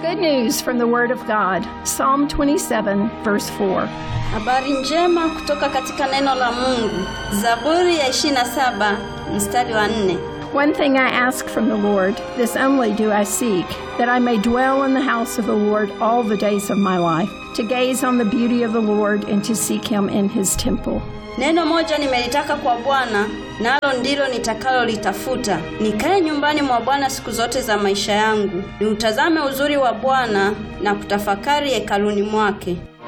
Good news from the Word of God. Psalm 27, verse 4. Habari njema kutoka katika neno la Mungu. Zaburi ya 27 mstari wa 4. One thing I ask from the Lord, this only do I seek, that I may dwell in the house of the Lord all the days of my life, to gaze on the beauty of the Lord and to seek him in his temple. Neno moja nimelitaka kwa Bwana, nalo ndilo nitakalolitafuta, nikae nyumbani mwa Bwana siku zote za maisha yangu, niutazame uzuri wa Bwana na kutafakari hekaluni mwake.